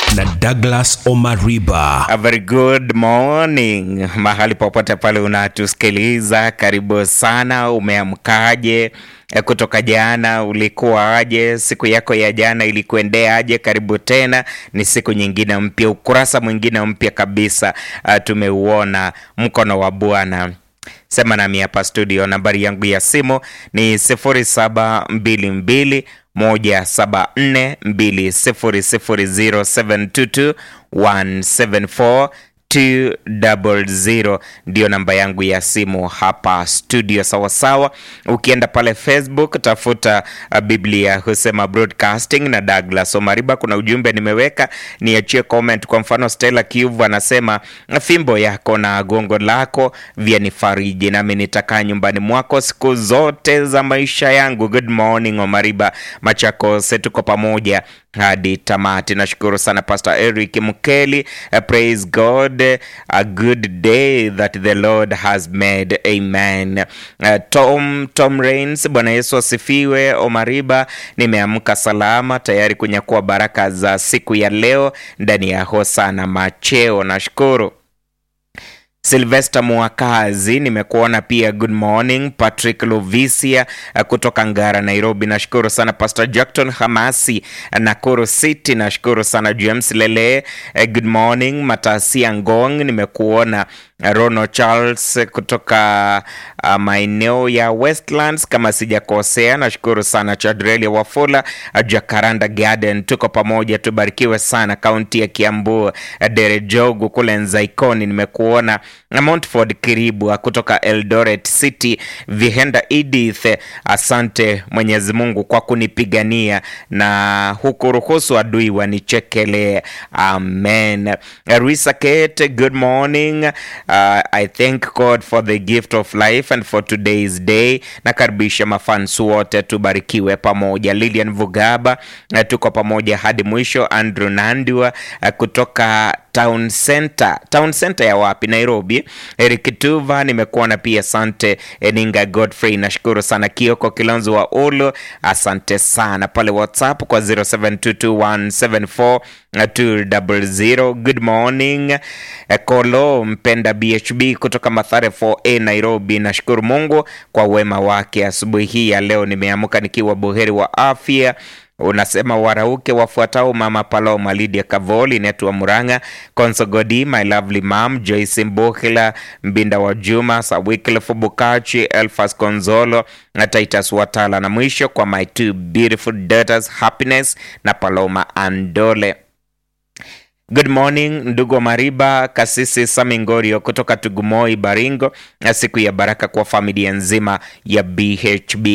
na Douglas Omariba. A very good morning mahali popote pale unatusikiliza, karibu sana. Umeamkaje eh, kutoka jana? Ulikuwaje? siku yako ya jana ilikuendeaje? Karibu tena, ni siku nyingine mpya, ukurasa mwingine mpya kabisa. Uh, tumeuona mkono wa Bwana. Sema nami hapa studio, nambari yangu ya simu ni 0722 174 200 274 ndio namba yangu ya simu hapa studio. Sawasawa, ukienda pale Facebook tafuta uh, Biblia husema broadcasting na Douglas Omariba. Kuna ujumbe nimeweka, niachie comment. Kwa mfano, Stella Kiuvu anasema fimbo yako na gongo lako vyanifariji, nami nitakaa nyumbani mwako siku zote za maisha yangu. Good morning Omariba Machakos, tuko pamoja hadi tamati. Nashukuru sana Pastor Eric Mkeli. Uh, praise God, a good day that the Lord has made. Amen. Uh, Tom Tom Rains, Bwana Yesu asifiwe. Omariba, nimeamka salama tayari kunyakua baraka za siku ya leo ndani ya Hosana Macheo. Nashukuru. Silvester Mwakazi, nimekuona pia. Good morning. Patrick Lovisia uh, kutoka Ngara, Nairobi, nashukuru sana. Pastor Jackton Hamasi, uh, Nakuru City, nashukuru sana. James Lele, uh, good morning. Matasia Ngong, nimekuona. Uh, Rono Charles uh, kutoka uh, maeneo ya Westlands kama sijakosea, nashukuru sana. Chadrelia Wafula, uh, Jacaranda Garden, tuko pamoja, tubarikiwe sana. Kaunti ya Kiambu, uh, Derejogu kule Nzaikoni, nimekuona Montford Kiribu kutoka Eldoret City, Vihenda Edith, asante Mwenyezi Mungu kwa kunipigania na hukuruhusu adui wanichekelee. Amen. Risa Kate, good morning. Uh, I thank God for the gift of life and for today's day. Nakaribisha mafansu wote tubarikiwe pamoja. Lilian Vugaba, uh, tuko pamoja hadi mwisho. Andrew Nandua uh, kutoka Town Center. Town Center ya wapi? Nairobi. Eric Tuva nimekuona pia, asante. Eninga Godfrey, nashukuru sana. Kioko Kilonzo wa Ulu, asante sana pale WhatsApp kwa 0722174200. Good morning. Kolo mpenda BHB kutoka Mathare 4A Nairobi, nashukuru Mungu kwa wema wake. Asubuhi hii ya leo nimeamka nikiwa buheri wa afya unasema warauke wafuatao: Mama Paloma, Lydia Kavoli, Netwa Muranga, Konsogodi, my lovely mom, Joyce Mbuhila, Mbinda wa Juma, Sawikilfu Bukachi, Elfas Konzolo na Titus Watala, na mwisho kwa my two beautiful daughters Happiness na Paloma Andole. Good morning ndugu wa Mariba, Kasisi Samingorio kutoka Tugumoi, Baringo, na siku ya baraka kwa familia nzima ya BHB.